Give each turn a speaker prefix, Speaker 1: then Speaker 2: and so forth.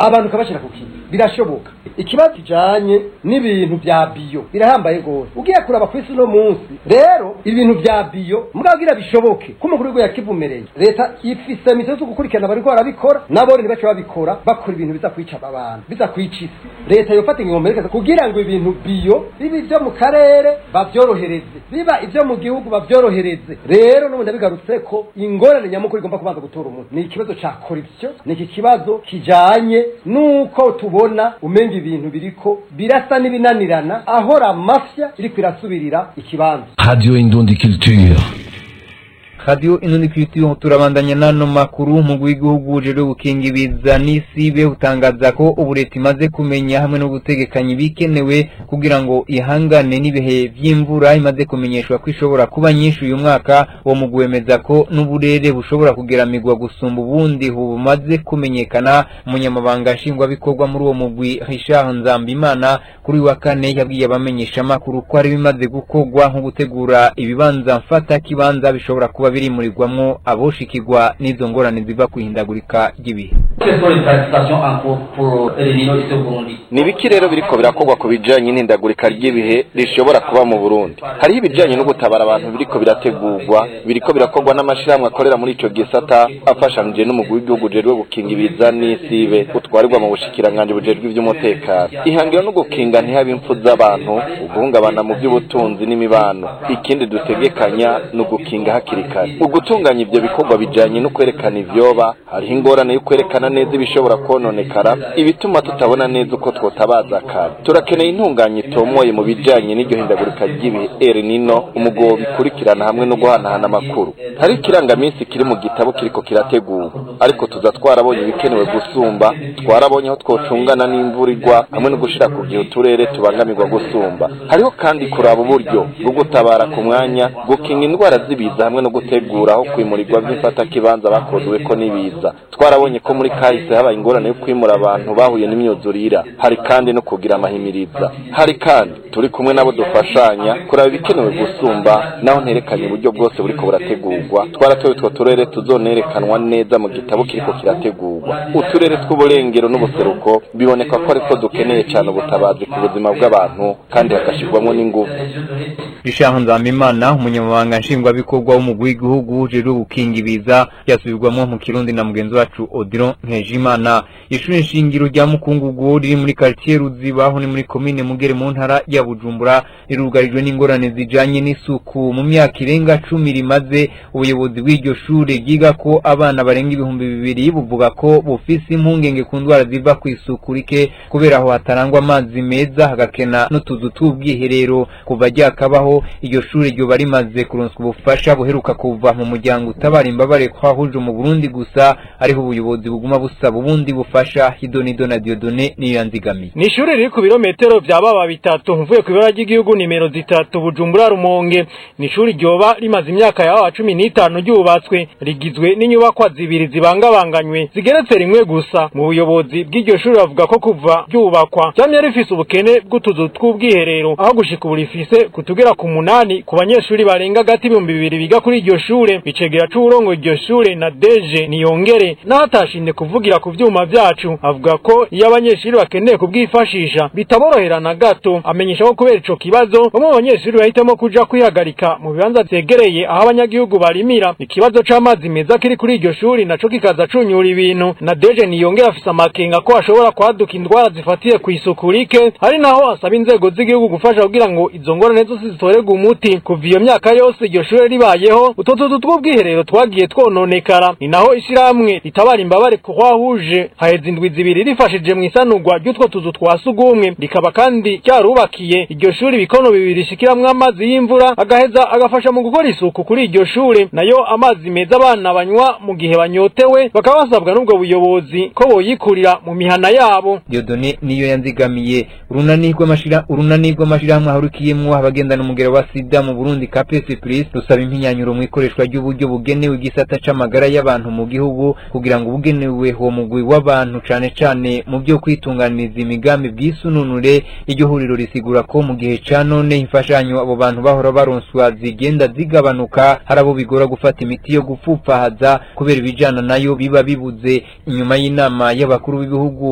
Speaker 1: abantu ukabashyira ku kintu birashoboka ikibazo kijanye n'ibintu vya biyo birahambaye gose ugiye kuraba ku isi uno munsi rero ibintu vya biyo mubwabwira bishoboke ko umukuru w'igihugu yakivumereye leta ifise mito zo gukurikirana bariko barabikora nabo ntibace babikora bakora ibintu biza kwica abantu biza kwica isi leta yofata ingingo mperekeza kugira ngo ibintu biyo biba ivyo mu karere bavyorohereze biba ivyo mu gihugu bavyorohereze rero n'ubu ndabigarutse ko ingorane nyamukuru igomba kubanza gutora umuntu ni ikibazo ca corruption ni iki kibazo kijanye n'uko tubona umenga ibintu biriko birasa n'ibinanirana ahora mafya iriko irasubirira ikibanza
Speaker 2: Radio Indundi Culture.
Speaker 3: Radio Inundi Culture turabandanya nano makuru umugwi w'igihugu ujejwe gukinga ibiza n'isibe utangaza ko ubu leta imaze kumenya hamwe no gutegekanya ibikenewe kugira ngo ihangane n'ibihe vy'imvura imaze kumenyeshwa ko ishobora kuba nyinshi uyu mwaka uwo mugwi wemeza ko n'uburere bushobora kugeramirwa gusumba ubundi bumaze kumenyekana umunyamabanga nshingwabikorwa muri uwo mugwi Richard Nzambimana kuri uyu wa kane yabwiye abamenyeshamakuru ko hari bimaze gukorwa nko gutegura ibibanza mfata kibanza bishobora kuba birimurirwamwo aboshikirwa n'izo ngorane ziva kwihindagurika ry'ibihe
Speaker 4: Quelles sont les planifications en cours pour El Nino ici au Burundi
Speaker 5: ni ibiki rero biriko birakorwa ku bijanye n'ihindagurika ry'ibihe rishobora kuba mu burundi hariho ibijanye no gutabara abantu biriko birategurwa biriko birakorwa n'amashirahamwe akorera muri ico gisata afashanije n'umugwi w'igihugu ujejwe gukinga ibiza n'isibe utwarirwa mu bushikiranganji bujejwe ivy'umutekano ihangiro no gukinga ntihabe impfu z'abantu uguhungabana mu by'ubutunzi n'imibano ikindi dutegekanya ni ugukinga hakiri kare ugutunganya ivyo bikorwa bijanye no kwerekana ivyoba hariho ingorane yo kwerekana neza ibishobora kononekara ibituma tutabona neza uko twotabaza kare turakeneye intunganya itomoye mu bijanye n'iryo hindagurika ry'ibihe El Nino umugobo bikurikirana hamwe no guhanahana amakuru hari ikirangaminsi kiri mu gitabo kiriko kirategurwa ariko tuza twarabonye ibikenewe gusumba twarabonye aho twocungana n'imvura igwa hamwe no gushira ku gihe uturere tubangamirwa gusumba hariho kandi kuraba uburyo bwo gutabara ku mwanya gukinga indwara z'ibiza hamwe no gutegura aho kwimurirwa vy'imfatakibanza bakozweko n'ibiza twarabonye ko muri kahise habaye ingorane yo kwimura abantu bahuye n'imyuzurira hari kandi no kugira amahimiriza hari kandi turi kumwe nabo dufashanya kuraba ibikenewe gusumba naho nterekanye uburyo bwose buriko burategurwa twaratoye utwo turere tuzonerekanwa neza mu gitabo kiriko kirategurwa uturere tw'uburengero n'ubuseruko biboneka ko ariko dukeneye cyane ubutabazi ku buzima bw'abantu kandi hagashirwamwo n'ingufu
Speaker 3: Richard Nzambimana umunyamabanga nshingwabikorwa w'umugwi w'igihugu ujejwe gukinga ibiza yasubirwamo mu Kirundi na mugenzi wacu Odilon Nkejimana ishuri nshingiro rya Mukungugu riri muri quartier Ruziba aho ni muri commune Mugere mu ntara ya Bujumbura rirugarijwe n'ingorane zijanye n'isuku mu myaka irenga cumi rimaze ubuyobozi bw'iryo shure ryiga ko abana barenga ibihumbi bibiri buvuga ko bufise impungenge ku ndwara ziva ku isuku rike kubera aho hatarangwa amazi meza hagakena n'utuzu tw'ubwiherero kuva ryakabaho iryo shure ryoba rimaze kuronswa ubufasha buheruka kuva mu muryango utabara imbabare kwahuje mu Burundi gusa ariho ubuyobozi buguma busaba ubundi bufasha Hidonido na Diodone niyo yanzigamiye
Speaker 6: ni ishuri riri ku birometero vya baba bitatu mvuye ku ibara ry'igihugu nimero zitatu Bujumbura Rumonge ni ishuri ryoba rimaze imyaka yawa cumi n'itanu ryubatswe rigizwe n'inyubakwa zibiri zibangabanganywe zigeretse rimwe gusa mu buyobozi bw'iryo shuri bavuga ko kuva ryubakwa ryamye rifise ubukene bw'utuzu tw'ubwiherero aho gushika ubu rifise kutugera ku munani ku banyeshuri barenga hagati ibihumbi bibiri biga kuri iryo shure bicegera c'uburongo iryo shure na deje niyongere n'ahatashimye kuvugira ku vyuma vyacu avuga ko iyo abanyeshuri bakeneye kubwifashisha bitaborohera na gato amenyesha ko kubera ico kibazo bamwe mu banyeshuri bahitamo kuja kwihagarika mu bibanza vyegereye aho abanyagihugu barimira ikibazo c'amazi meza kiri kuri iryo shuri naco kikaza cunyura ibintu na deje niyongera afise amakenga ko hashobora kwaduka indwara zifatiye ku isuku rike ari naho asaba inzego z'igihugu gufasha kugira ngo izo ngorane zose zitorerwe umuti kuva iyo myaka yose iryo shure ribayeho utwo tuzu tw'ubwiherero twagiye twononekara ni naho ishirahamwe ritabara imbabare kuhwahuje haheze indwi zibiri rifashije mu isanurwa ry'utwo tuzu twa sugumwe rikaba kandi ryarubakiye iryo shuri ibikono bibiri rishikiramwo amazi y'imvura agaheza agafasha mu gukora isuku kuri iryo shure nayo amazi meza abana banywa mu gihe banyotewe bakaba basabwa n'ubwo buyobozi ko boyikurira mu mihana yabo
Speaker 3: Diodone niyo yanzigamiye urunani rw'amashira urunani rw'amashirahamwe ahurikiyemwo abagendana umugero wa sida mu Burundi KPS Plus rusaba impinyanyuro mu ikoreshwa ry'uburyo bugenewe igisata c'amagara y'abantu mu gihugu kugira ngo ubugenewe uwo mugwi w'abantu cane cane mu byo kwitunganiriza imigambi bw'isununure iryo huriro risigura ko mu gihe ca none imfashanyo abo bantu bahora baronswa zigenda zigabanuka hari abo bigora gufata imiti yo gupfupfahaza kubera ibijana nayo biba bibuze inyuma y'inama y'abakuru b'ibihugu